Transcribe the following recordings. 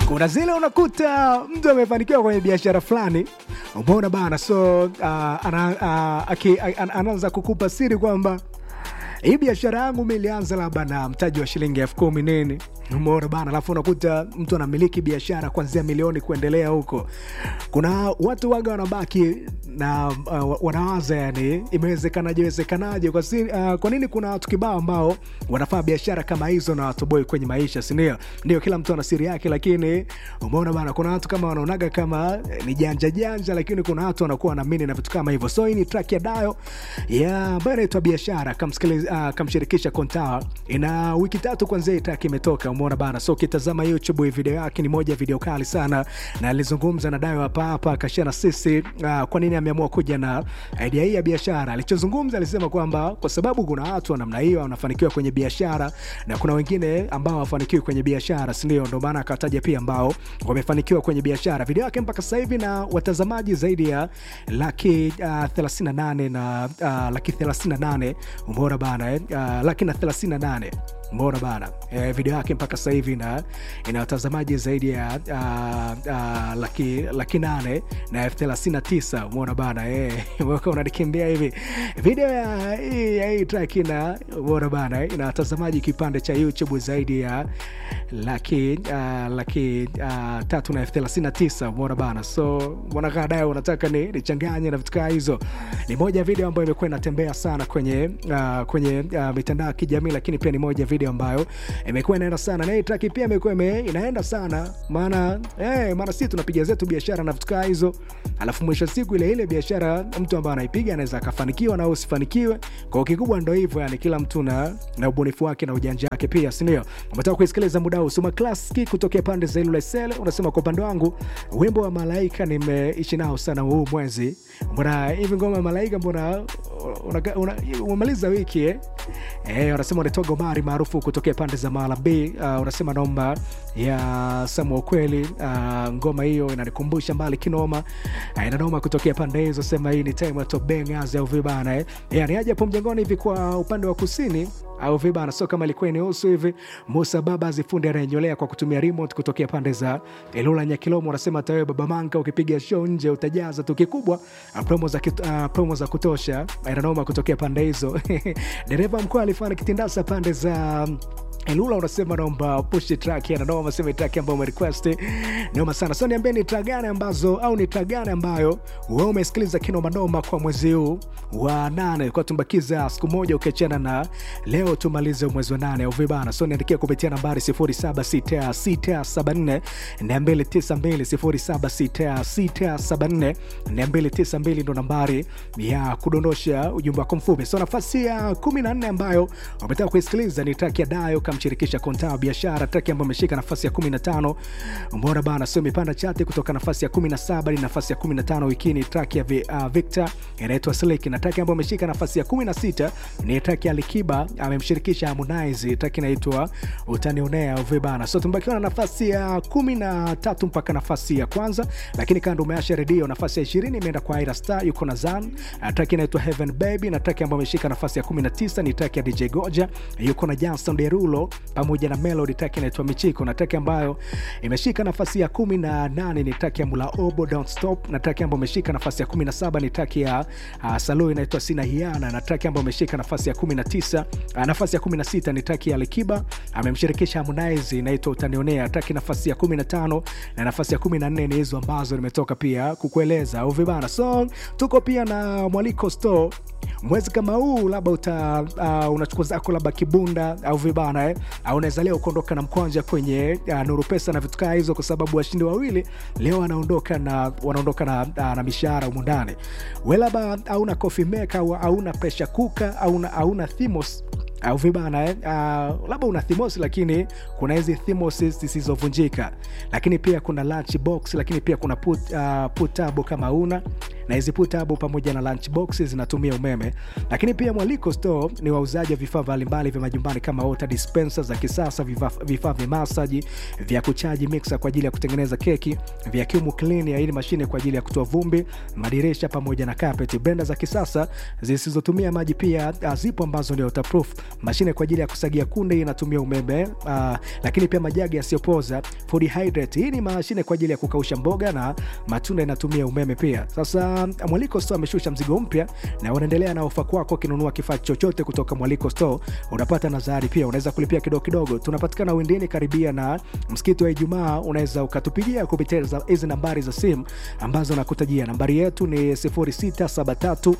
kuna zile unakuta mtu amefanikiwa kwenye biashara fulani umeona bana so uh, ana, uh, aki, an, anaanza kukupa siri kwamba hii biashara yangu mi ilianza labda na mtaji wa shilingi elfu kumi nini umeona bana alafu unakuta mtu anamiliki biashara kuanzia milioni kuendelea huko kuna watu waga wanabaki na uh, wanawaza yani imewezekanaje wezekanaje kwa, si, uh, kwa nini kuna watu kibao ambao wanafanya biashara kama hizo na watoboi kwenye maisha sindio ndio kila mtu ana siri yake lakini umeona bana kuna watu kama wanaonaga kama eh, ni janja janja lakini kuna watu wanakuwa wanaamini na vitu kama hivyo so hii ni track ya dayo ya ambayo inaitwa biashara kamsikiliza- uh, kamshirikisha kontawa ina wiki tatu kwanzia hii track imetoka umeona bana so ukitazama youtube hii video yake ni moja ya video kali sana na alizungumza na dayo hapa hapa akashia na sisi uh, kwa nini ameamua kuja na idea hii ya biashara alichozungumza alisema kwamba kwa sababu kuna watu wa namna hiyo wanafanikiwa kwenye biashara na kuna wengine ambao hawafanikiwi kwenye biashara sindio ndo maana akataja pia ambao wamefanikiwa kwenye biashara video yake mpaka sasa hivi na watazamaji zaidi ya laki uh, 38 na uh, laki 38 umeona bana eh? uh, laki na 38 umeona bana e, video yake mpaka sasa hivi ina ina watazamaji zaidi ya uh, uh, laki, laki nane na elfu thelathini na tisa umeona bana e, unanikimbia hivi video ya hii ya hii track ina umeona bana ina watazamaji kipande cha youtube zaidi ya laki uh, laki uh, tatu na elfu thelathini na tisa umeona bana so mwanakaa dayo unataka ni nichanganye na vitu kaa hizo ni moja ya video ambayo imekuwa inatembea sana kwenye uh, kwenye uh, mitandao ya kijamii lakini pia ni moja ya video ambayo imekuwa inaenda sana na hii track pia imekuwa ime- inaenda sana maana eh, maana sisi tunapiga zetu biashara na vitu kaa hizo alafu mwisho wa siku ile ile biashara mtu ambaye anaipiga anaweza akafanikiwa na au usifanikiwe kwa kikubwa ndo hivyo yani kila mtu na, na ubunifu wake na ujanja wake pia sindio umetoka kuisikiliza muda huu suma klaski kutokea pande za ilulesele unasema kwa upande wangu wimbo wa malaika nimeishi nao sana huu mwezi mbona hivi ngoma ya malaika mbona unaka- una- umemaliza wiki eh? Eh, unasema unaitwa Gomari maarufu kutokea pande za Mala B. Uh, unasema naomba ya Samu ukweli. Uh, ngoma hiyo inanikumbusha mbali kinoma. Uh, inanoma kutokea pande hizo, sema hii ni time ya Top Bangers au vibana eh. Yani aje hapo mjengoni hivi kwa upande wa kusini au vibana, so kama ilikuwa inahusu hivi. Musa Baba zifundi anayenyolea kwa kutumia remote kutokea pande za Ilula Nyakilomo, unasema hata wewe baba Manka ukipiga show nje utajaza tu kikubwa. Uh, promo za, kit, uh, promo za kutosha inanoma kutokea pande hizo dereva mkuu alifanya kitindasa pande za Elula unasema naomba push track ya noma sema track ambayo umerequest noma sana. So niambie ni track gani ambazo au ni track gani ambayo wewe umesikiliza kinoma noma kwa mwezi huu wa nane, kwa tumbakiza siku moja ukiachana na leo tumalize mwezi wa nane au vibana. So niandikia kupitia nambari 076674 292 076674 292 ndo nambari ya kudondosha ujumbe wako mfupi. So nafasi ya 14 ambayo umetaka kuisikiliza ni track ya Dayo kamshirikisha Konta wa biashara, track ambayo ameshika nafasi ya 15. Umeona bana, sio imepanda chati kutoka nafasi ya 17 hadi nafasi ya 15 wikini. Track ya Vi- uh, Victor inaitwa Slick, na track ambayo ameshika nafasi ya 16 ni track ya Alikiba amemshirikisha Harmonize, track inaitwa Utanionea uve bana. So tumebakiwa na nafasi ya 13 mpaka nafasi ya kwanza, lakini kando umeasha redio, nafasi ya 20 imeenda kwa Ira Star, yuko na Zan, uh, track inaitwa Heaven Baby, na track ambayo ameshika nafasi ya 19 ni track ya DJ Goja, yuko na Jansson Derulo pamoja na Melody, track inaitwa Michiko, na track ambayo imeshika nafasi ya 18 ni track ya Mula Obo Don't Stop, na track ambayo imeshika nafasi ya 17 ni track ya uh, Salu inaitwa Sina Hiana, na track ambayo imeshika nafasi ya 19 uh, nafasi ya 16 ni track ya Alikiba amemshirikisha Harmonize inaitwa Utanionea, track nafasi ya 15 na nafasi ya 14 ni hizo ambazo nimetoka pia kukueleza au vibana. So tuko pia na Mwaliko Store mwezi kama huu labda uta uh, unachukua zako labda kibunda au vibana eh? au unaweza leo kuondoka na mkwanja kwenye uh, nuru pesa na vitu kaa hizo kwa sababu washindi wawili leo wanaondoka na wanaondoka na, uh, na mishahara humu ndani we labda hauna coffee maker au hauna pressure cooker au hauna thimos au vibana eh? uh, labda una thimosi lakini kuna hizi thimosi zisizovunjika lakini pia kuna lunch box lakini pia kuna put, uh, putabo kama una na hizi putabo pamoja na lunch box zinatumia umeme lakini pia mwaliko store ni wauzaji wa vifaa mbalimbali vya majumbani kama water dispenser za kisasa vifaa vifaa vya masaji vya kuchaji mixer kwa ajili ya kutengeneza keki vacuum cleaner hii ni mashine kwa ajili ya kutoa vumbi madirisha pamoja na carpet blender za kisasa zisizotumia maji pia uh, zipo ambazo ni waterproof mashine kwa ajili ya kusagia kunde inatumia umeme uh, lakini pia majagi yasiyopoza food hydrate hii ni mashine kwa ajili ya kukausha mboga na matunda inatumia umeme pia sasa mwaliko store ameshusha mzigo mpya na unaendelea na ofa kwako ukinunua kifaa chochote kutoka mwaliko store unapata nazari pia unaweza kulipia kidogo kidogo tunapatikana windini karibia na msikiti wa ijumaa unaweza ukatupigia kupitia za- hizi nambari za simu ambazo nakutajia nambari yetu ni 0673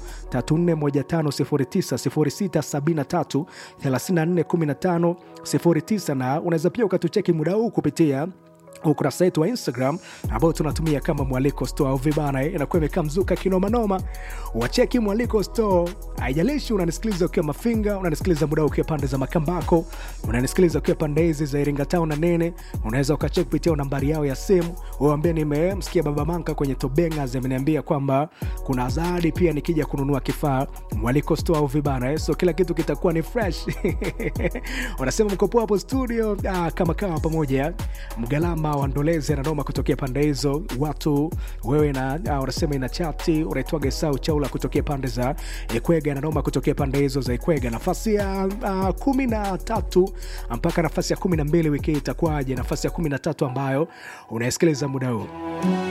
341509 0673 341509 na unaweza pia ukatucheki muda huu kupitia ukurasa wetu wa instagram ambao tunatumia kama mwaliko store au vibana inakuwa imekaa mzuka kinomanoma wacheki mwaliko store haijalishi unanisikiliza ukiwa mafinga unanisikiliza muda huu ukiwa pande za makambako unanisikiliza ukiwa pande hizi za iringa town na nene unaweza ukacheki kupitia nambari yao ya simu uambie nimemsikia baba manka kwenye tobengas ameniambia kwamba kuna zawadi pia nikija kununua kifaa mwaliko store au vibana eh? so kila kitu kitakuwa ni fresh wanasema mkopo hapo studio ah, kama kawa pamoja mgalama wandolezi ananoma kutokea pande hizo watu wewe na ah, wanasema ina chati unaitwaga sau chaula kutokea pande za ikwega ananoma kutokea pande hizo za ikwega nafasi ya uh, kumi na tatu mpaka nafasi ya kumi na mbili wiki hii itakuwaje nafasi ya kumi na tatu ambayo unaisikiliza muda huu